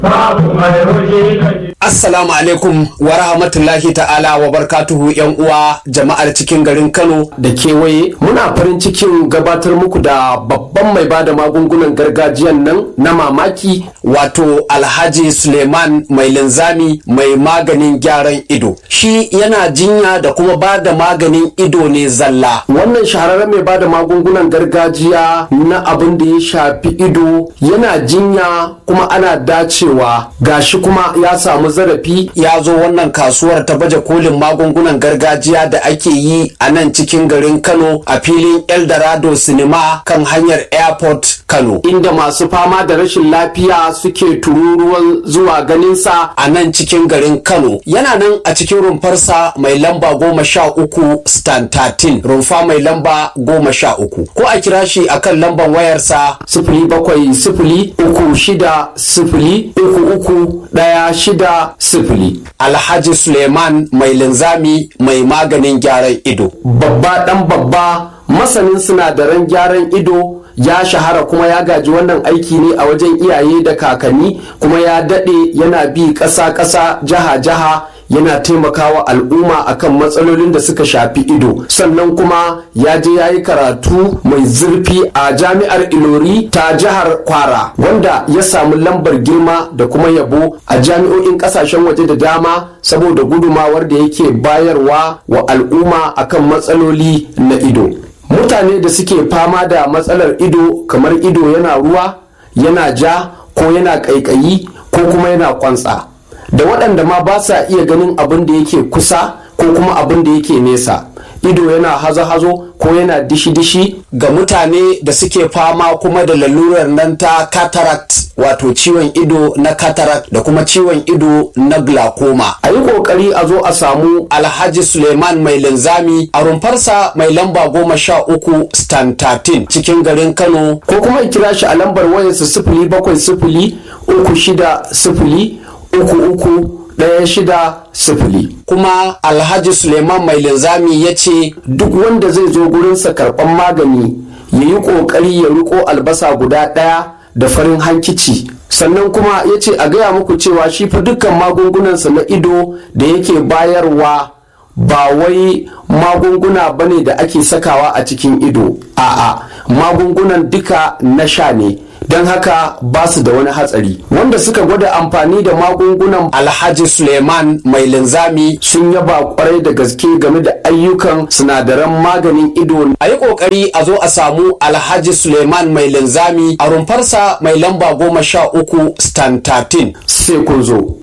babu mai hoji da ke Assalamu alaikum wa rahmatullahi ta'ala wa barkatuhu yan uwa jama'ar cikin garin Kano da kewaye muna farin cikin gabatar muku da babban mai bada magungunan gargajiyan nan na mamaki wato Alhaji Suleiman mai linzami mai maganin gyaran ido. Shi yana jinya da kuma ba da maganin ido ne zalla. wannan shahararren mai bada magungunan gargajiya na abin da ya shafi ido yana jinya kuma ana dacewa gashi kuma ya samu zarafi Ya zo wannan kasuwar ta baje kolin magungunan gargajiya da ake yi a nan cikin garin Kano a filin Eldorado Cinema kan hanyar Airport Kano. inda masu fama da rashin lafiya suke tururuwan zuwa ganinsa a nan cikin garin Kano yana nan a cikin rumfarsa mai lamba goma sha uku stan 13 rumfa mai lamba goma sha uku ko a kira shi akan lamban wayarsa sifili bakwai sifili uku shida sifili uku uku ɗaya shida sifili Alhaji Suleiman mai linzami mai maganin gyaran ido. babba ɗan babba masanin sinadaran gyaran ido ya shahara kuma ya gaji wannan aiki ne a wajen iyaye da kakanni kuma ya daɗe yana bi ƙasa-ƙasa jiha-jiha yana taimakawa al'umma akan matsalolin da suka shafi ido sannan kuma ya je ya yi karatu mai zurfi a jami'ar ilori ta jihar kwara wanda ya samu lambar girma da kuma yabo a jami'o'in kasashen waje da dama saboda gudumawar da yake bayarwa wa al'umma akan matsaloli na ido mutane da suke fama da matsalar ido kamar ido yana ruwa yana ja ko yana ƙaiƙayi ko kuma yana kwantsa da waɗanda ma ba sa iya ganin abin da yake kusa ko kuma abin da yake nesa ido yana hazo-hazo ko yana dishi-dishi Ga mutane da suke fama kuma da lalurar nan ta cataract wato ciwon ido na cataract da kuma ciwon ido na glaucoma. a yi ƙoƙari a zo a samu Alhaji Suleiman mai linzami a rumfarsa mai lamba goma sha uku stan 13 cikin garin Kano ko kuma kira shi a lambar wayarsa sifili bakwai sifili uku shida sifili uku uku ɗaya shida sifili kuma Alhaji Suleiman mai linzami ya ce duk wanda zai zo gurinsa karɓan magani ya yi ƙoƙari ya riko albasa guda ɗaya da farin hankici sannan kuma ya ce a gaya muku cewa shi fa dukkan magungunansa na ido da yake bayarwa ba wai magunguna bane da ake sakawa a cikin ido a'a magungunan duka na sha ne don haka ba su da wani hatsari wanda suka gwada amfani da magungunan Alhaji Suleiman mai linzami sun yaba kwarai da gaske game da ayyukan sinadaran maganin ido a yi ƙoƙari a zo a samu Alhaji Suleiman mai linzami a rumfarsa mai lamba goma sha uku stan 13 sai kun zo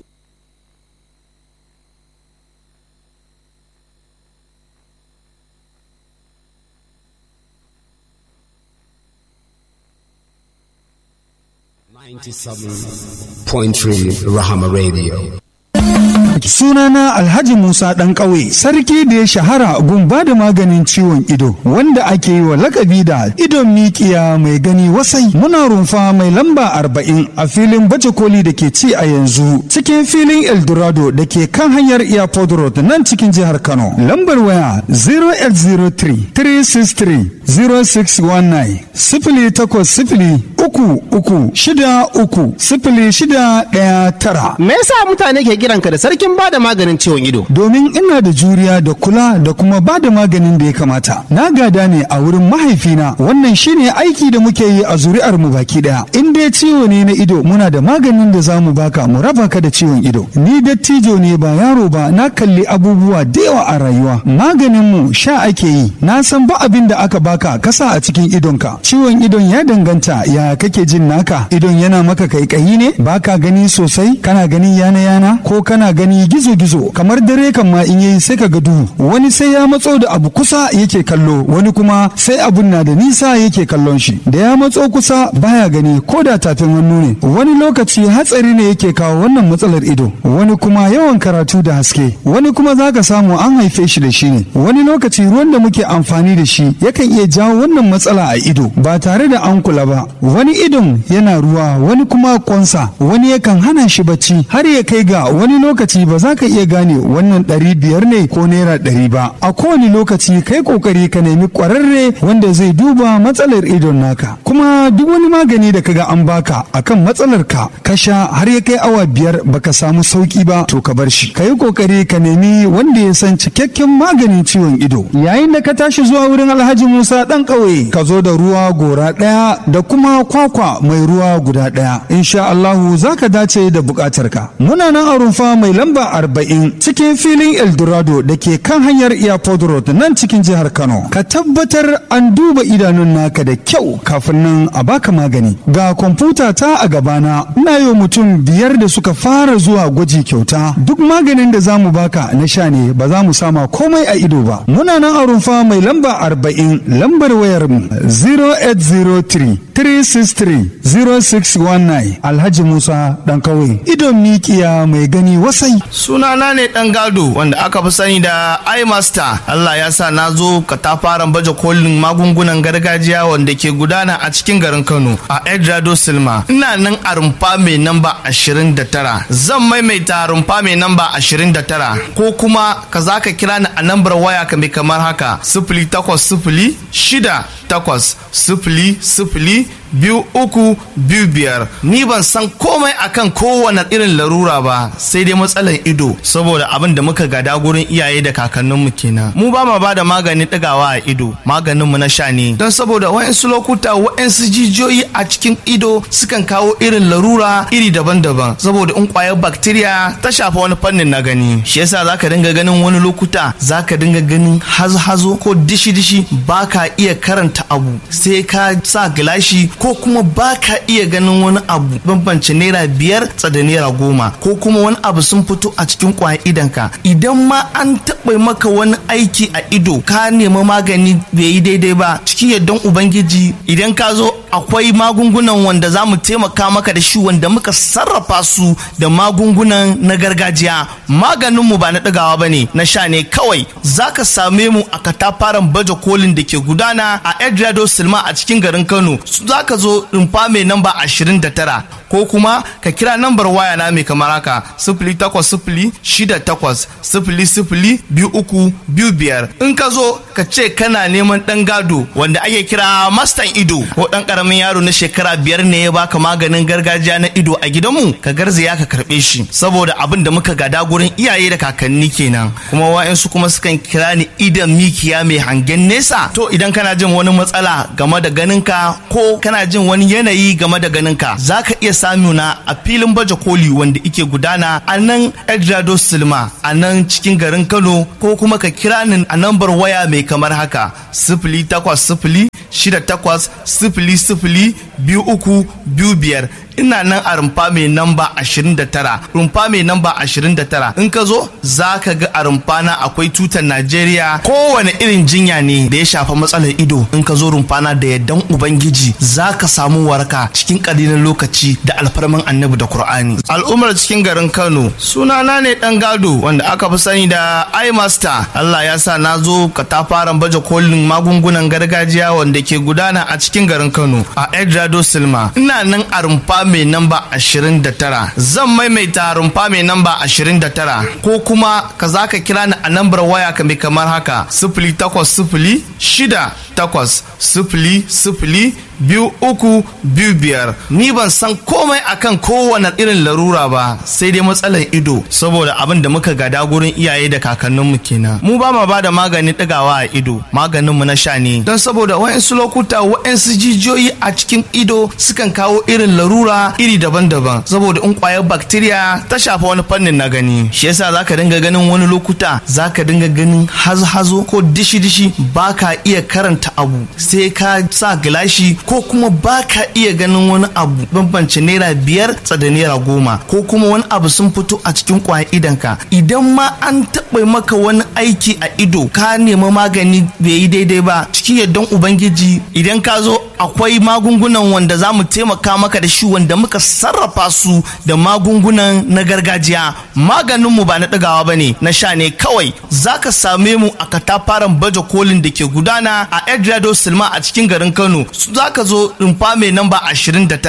Point three Rahama Radio. Sunana Alhaji Musa ɗan ƙauye, sarki da ya shahara gun ba da maganin ciwon ido, wanda ake yi wa lakabi da idon mikiya mai gani wasai. Muna rumfa mai lamba arba'in a filin baje koli da ke ci a yanzu, cikin filin Eldorado da ke kan hanyar Airport Road nan cikin jihar Kano. Lambar waya 0803 363 0619 sifili takwas sifili uku uku shida uku sifili shida ɗaya tara. Me yasa mutane ke kiranka da sarkin bada maganin ciwon ido? domin ina da juriya da kula da kuma ba da maganin da ya kamata na gada ne a wurin mahaifina wannan shine aiki da muke yi a zuri'ar mu baki daya in dai ciwo ne na ido muna da maganin da zamu baka mu raba ka da ciwon ido ni dattijo ne ba yaro ba na kalli abubuwa da yawa a rayuwa maganin mu sha ake yi na san ba abin da aka baka kasa a cikin idonka ciwon idon ya danganta ya kake jin naka idon yana maka kaikayi ne baka gani sosai kana gani yana yana ko kana gani gizo gizo kamar dare kan ma in yayi sai ka ga duhu wani sai ya matso da abu kusa yake kallo wani kuma sai abun na da nisa yake kallon shi da ya matso kusa baya gani ko da tafin hannu ne wani lokaci hatsari ne yake kawo wannan matsalar ido wani kuma yawan karatu da haske wani kuma zaka samu an haife shi da shi ne wani lokaci ruwan da muke amfani da shi yakan iya jawo wannan matsala a ido ba tare da an kula ba wani idon yana ruwa wani kuma kwansa wani yakan hana shi bacci har ya kai ga wani lokaci ba ba za ka iya gane wannan ɗari biyar ne ko naira ɗari ba a kowane lokaci kai kokari ka nemi ƙwararre wanda zai duba matsalar idon naka kuma duk wani magani da kaga an baka akan matsalar ka ka sha har ya kai awa biyar baka samu sauki ba to ka bar shi ka yi kokari ka nemi wanda ya san cikakken maganin ciwon ido yayin da ka tashi zuwa wurin alhaji musa dan ƙauye ka zo da ruwa gora ɗaya da kuma kwakwa mai ruwa guda ɗaya insha allahu za ka dace da buƙatar ka muna nan a rumfa mai lamba arba'in cikin filin eldorado da ke kan hanyar airport road nan cikin jihar kano ka tabbatar an duba idanun naka da kyau kafin nan a baka magani ga kwamfuta ta a gabana ina yi mutum biyar da suka fara zuwa gwaji kyauta duk maganin da za mu baka na sha ne ba za mu sama komai a ido ba muna nan a rumfa mai lamba arba'in lambar wayar mu 0803 363 0619 alhaji musa dan kawai idon mikiya mai gani wasai sunana ne dan gado wanda aka fi sani da imaster allah ya sa na zo katafaren baje kolin magungunan gargajiya wanda ke gudana a cikin garin kano a edrado silma ina nan a rumfa mai namba 29 zan maimaita rumfa mai namba 29 ko kuma ka za ka kira ni a nambar waya ka mai kamar haka sifili takwas sifili shida takwas sifili sifili biyu uku biyu biyar ni ban san komai akan kowane irin larura ba sai dai matsalar ido saboda abin da muka gada gurin iyaye da kakanninmu kenan mu ba ma ba da maganin ɗigawa a ido maganinmu na sha ne don saboda wa'insu lokuta wa'insu jijiyoyi a cikin ido sukan kawo irin larura iri daban-daban saboda in kwayar bacteria ta shafa wani fannin na gani shi yasa zaka dinga ganin wani lokuta zaka dinga ganin hazo-hazo ko dishi-dishi baka iya karanta abu sai ka sa gilashi ko kuma ba ka iya ganin wani abu bambance naira biyar da naira goma ko kuma wani abu sun fito a cikin kwayan idanka idan ma an taɓa maka wani aiki a ido ka nemi magani bai yi daidai ba cikin yardan ubangiji idan ka zo akwai magungunan wanda za mu taimaka maka da shi wanda muka sarrafa su da magungunan na gargajiya maganinmu ba na ɗagawa ba ne na sha ne kawai za ka same mu a katafaren baje kolin da ke gudana a edrado silma a cikin garin kano za ka zo rumfa mai namba 29 ko kuma ka kira nambar waya na mai kamar haka sifili takwas sifili shida takwas sifili sifili biyu uku biyu biyar in ka zo ka ce kana neman ɗan gado wanda ake kira mastan ido ko ɗan ƙaramin yaro na shekara biyar ne ya baka maganin gargajiya na ido a gidanmu ka garzaya ka karɓe shi saboda abin da muka gada gurin iyaye da kakanni kenan kuma wa'yansu kuma sukan kira ni idan mikiya mai hangen nesa to idan kana jin wani matsala game da ganinka ko kana jin wani yanayi game da ganinka za ka iya samuna a filin baje koli wanda ike gudana a nan edrado silma a nan cikin garin kano ko kuma ka kira ni a nambar waya mai kamar haka sifili takwas sifili shida takwas sifili sifili biyu uku biyu biyar ina nan a rumfa mai namba 29 rumfa mai namba 29 in ka zo za ka ga a rumfa na akwai tutar najeriya kowane irin jinya ne da ya shafa matsalar ido in ka zo rumfa na da yardan ubangiji za ka samu waraka cikin ƙalilan lokaci da alfarman annabi da qur'ani al'ummar cikin garin kano sunana ne dan gado wanda aka fi sani da imaster allah ya sa na zo katafaren baje kolin magungunan gargajiya wanda ke gudana a cikin garin kano a edrado silma ina nan a rumfa mai namba 29 zan maimaita rumfa mai namba 29 ko kuma ka za ka kira ni a nambar waya ka mai kamar haka sifili takwas sifili shida takwas sifili sifili biyu uku biyu biyar ni ban san komai akan kowane irin larura ba sai dai matsalar ido saboda abin da muka gada gurin iyaye da kakanninmu kenan mu ba ma bada maganin ɗigawa a ido maganinmu na sha ne don saboda wa'insu lokuta wa'insu jijiyoyi a cikin ido sukan kawo irin larura iri daban-daban saboda in kwayar bacteria ta shafa wani fannin na gani shi yasa zaka dinga ganin wani lokuta zaka dinga ganin hazo-hazo ko dishi-dishi baka iya karanta abu sai ka sa gilashi ko kuma ba ka iya ganin wani abu bambance naira biyar da naira goma ko kuma wani abu sun fito a cikin kwayan idanka idan ma an taɓa maka wani aiki a ido ka nemi magani bai yi daidai ba cikin yardan ubangiji idan ka zo akwai magungunan wanda za mu taimaka maka da shi wanda muka sarrafa su da magungunan na gargajiya maganinmu ba na ɗagawa ba ne na sha ne kawai za ka same mu a katafaren baje kolin da ke gudana a edrado silma a cikin garin kano za ka zo rumfa mai namba 29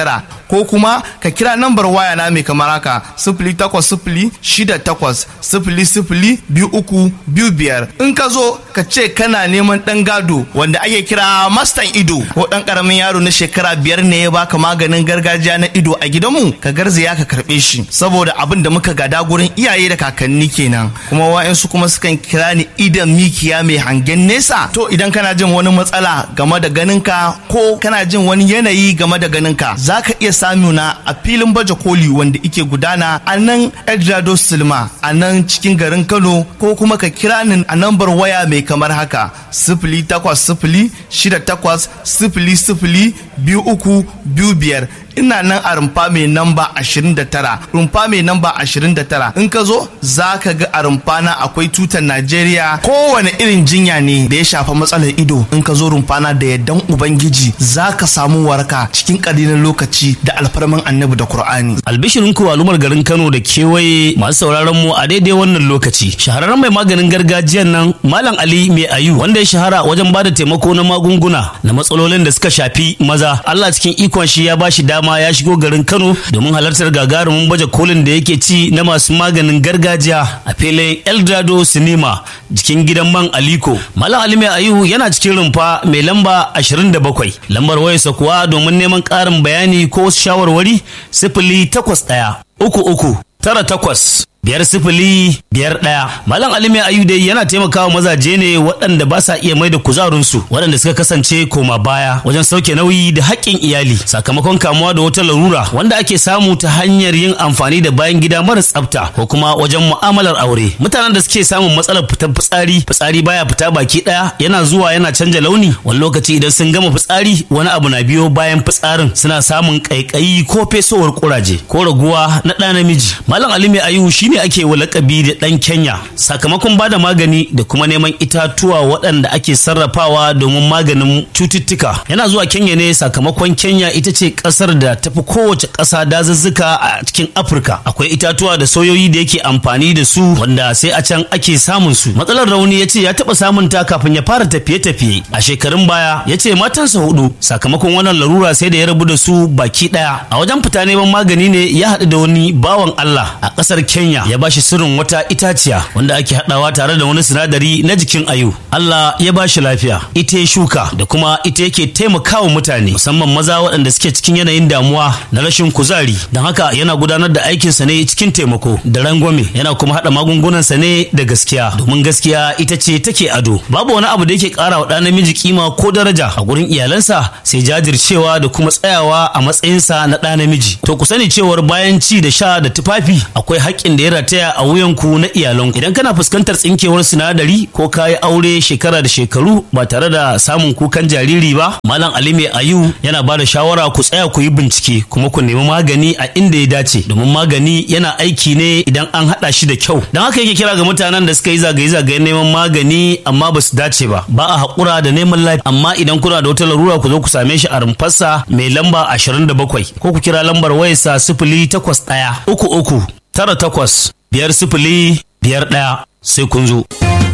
ko kuma ka kira nambar waya na mai kamar haka sifili takwas sifili shida takwas sifili sifili biyu uku biyu biyar in ka zo ka ce kana neman ɗan gado wanda ake kira mastan ido ko ɗan ƙaramin yaro na shekara biyar ne ya baka maganin gargajiya na ido a gidanmu ka garzaya ka karɓe shi saboda abin da muka gada gurin iyaye da kakanni kenan kuma wa'yansu kuma sukan kira ni idan mikiya mai hangen nesa to idan kana jin wani matsala game da ganinka ko kana jin wani yanayi game da ganinka za ka iya samuna a filin baje koli wanda ike gudana a nan edrado silma a nan cikin garin kano ko kuma ka kira ni a nambar waya mai kamar haka sifili takwas sifili shida takwas sifili sifili biyu uku biyu biyar ina nan a rumfa mai namba 29 rumfa mai namba 29 in ka zo za ka ga a rumfa na akwai tutar najeriya kowane irin jinya ne da ya shafa matsalar ido in ka zo rumfa na da yaddan ubangiji za ka samu waraka cikin ƙalilan lokaci da alfarman annabi da qur'ani albishirin ku al'ummar garin kano da kewaye masu sauraron mu a daidai wannan lokaci shahararren mai maganin gargajiyan nan malam ali mai ayu wanda ya shahara wajen bada taimako na magunguna na matsalolin da suka shafi maza allah cikin ikon shi ya bashi dama ya shigo garin kano domin halartar gagarumin baje kolin da yake ci na masu maganin gargajiya a filin eldado cinema jikin gidan man aliko malam ali mai ayu yana cikin rumfa mai lamba 27 lambar wayarsa kuwa domin neman ƙarin bayani ko wasu shawarwari sifili takwas ɗaya uku uku tara takwas biyar sifili biyar ɗaya malam alimi ayu dai yana taimakawa mazaje ne waɗanda ba sa iya mai da kuzarinsu waɗanda suka kasance koma baya wajen sauke nauyi da haƙƙin iyali sakamakon kamuwa da wata larura wanda ake samu ta hanyar yin amfani da bayan gida mara tsafta ko kuma wajen mu'amalar aure mutanen da suke samun matsalar fitar fitsari fitsari baya fita baki ɗaya yana zuwa yana canja launi wani lokaci idan sun gama fitsari wani abu na biyo bayan fitsarin suna samun ƙaiƙayi ko fesowar ƙuraje ko raguwa na ɗa namiji malam alimi ayu shi ne ake wa lakabi da ɗan Kenya sakamakon bada magani da kuma neman itatuwa waɗanda ake sarrafawa domin maganin cututtuka. Yana zuwa Kenya ne sakamakon Kenya ita ce ƙasar da tafi kowace ƙasa dazuzzuka a cikin Afirka. Akwai itatuwa da soyoyi da yake amfani da su wanda sai a can ake samun su. Matsalar rauni ya ce ya taɓa samun ta kafin ya fara tafiye-tafiye. A shekarun baya ya ce matansa hudu sakamakon wannan larura sai da ya rabu da su baki ɗaya. A wajen fita neman magani ne ya haɗu da wani bawan Allah a ƙasar Kenya ya bashi sirrin wata itaciya wanda ake haɗawa tare da wani sinadari na jikin ayu Allah ya bashi lafiya ita ya shuka da kuma ita yake taimakawa mutane musamman maza waɗanda suke cikin yanayin damuwa na rashin kuzari don haka yana gudanar da aikinsa ne cikin taimako da rangwame yana kuma haɗa magungunansa ne da gaskiya domin gaskiya ita ce take ado babu wani abu da yake ƙara wa ɗan namiji kima ko daraja a gurin iyalansa sai jajircewa da kuma tsayawa a matsayinsa na ɗa namiji to ku sani cewar bayan ci da sha da tufafi akwai haƙƙin da ya rataya a wuyanku na iyalanku idan kana fuskantar tsinkewar sinadari ko kayi aure shekara da shekaru ba tare da samun kukan jariri ba malam ali mai ayu yana ba da shawara ku tsaya ku yi bincike kuma ku nemi magani a inda ya dace domin magani yana aiki ne idan an haɗa shi da kyau don haka yake kira ga mutanen da suka yi zagaye-zagayen neman magani amma ba su dace ba ba a haƙura da neman lafiya amma idan kuna da wata larura ku zo ku same shi a rumfarsa mai lamba 27 ko ku kira lambar wayarsa sifili takwas ɗaya uku uku tara takwas biyar sifili biyar ɗaya sai kun zo.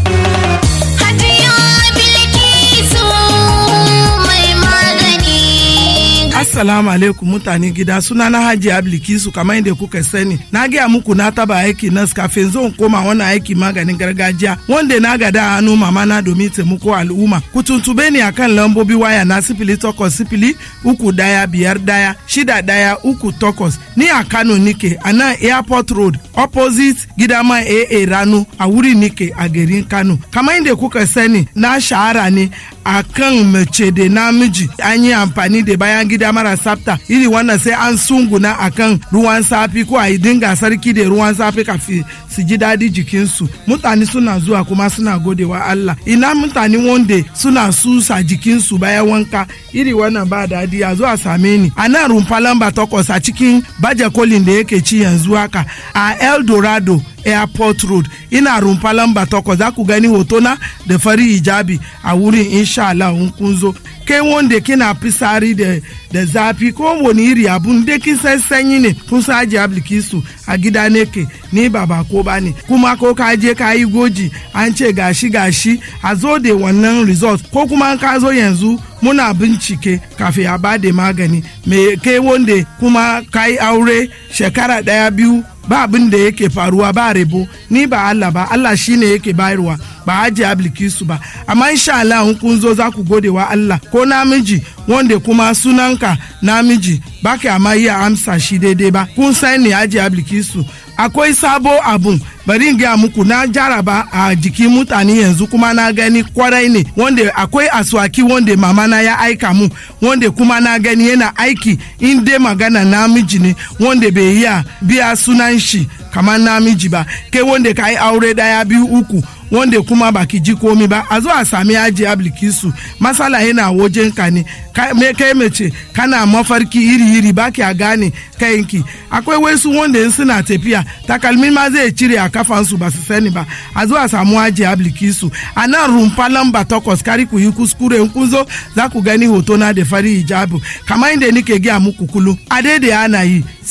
Assalamu alaikum mutane gida suna na Hajji Ablikisu kamar yadda kuka sani. Na gaya muku na taba aiki nas kafin zan koma wannan aiki maganin gargajiya wanda na gada a hannu mama na domin taimako al'umma. Ku tuntube ni akan lambobi waya na sifili takwas sifili uku daya biyar daya shida daya uku takwas ni a Kano nike a nan airport road opposite gidama AA Rano a wuri nike a garin Kano. Kamar yadda kuka sani na shahara ne a kan mace da namiji an yi amfani da bayan gida mara tsafta iri wannan sai an sunguna a kan ruwan safi ko a yi dinga sarki da ruwan safi kafin su ji daɗi jikinsu mutane suna zuwa kuma suna godewa Allah ina mutane wanda suna susa jikinsu bayan wanka iri wannan ba daɗi a zuwa same ni a nan rumfa lamba takwas a cikin baje kolin da yake ci yanzu haka a eldorado airport road ina rumfa lamba takwas za ku gani hotona da fari hijabi a wurin insha Allah in kun zo kai wanda kina fisari da da zafi ko wani iri abun da kin san sanyi ne kun sa aji ablikisu a gida ne ke ni ba ba ko ba ne kuma ko ka je ka yi goji an ce gashi gashi a zo da wannan result ko kuma ka zo yanzu muna bincike kafin a ba da magani me kai wanda kuma ka yi aure shekara daya biyu ba abin da yake faruwa ba rebo ni ba Allah ba Allah shine yake bayarwa ba aji ablikisu ba amma insha Allah in kun zo za ku gode wa Allah ko namiji wanda kuma sunanka namiji ba ka amma iya amsa shi daidai ba kun san ne aji ablikisu akwai sabo abun bari in gaya muku na jaraba a jikin mutane yanzu kuma na gani kwarai ne wanda akwai aswaki wanda mama na ya aika mu wanda kuma na gani yana aiki in dai magana namiji ne wanda bai iya biya sunan shi kamar namiji ba kai wanda ka yi aure daya biyu uku wanda kuma baki ji komi ba a zo a sami aji ablikisu masala yana wajen ka ne me kai mace kana mafarki iri-iri baki a gane kayanki akwai wasu wanda in suna tafiya takalmi ma zai cire a kafansu ba su sani ba a zo a samu aji ablikisu a nan rumfa lamba takwas kari ku yi kuskure in kun zo za ku gani hoto na da fari hijabu kamar inda nike gaya muku kullum a daidai ana yi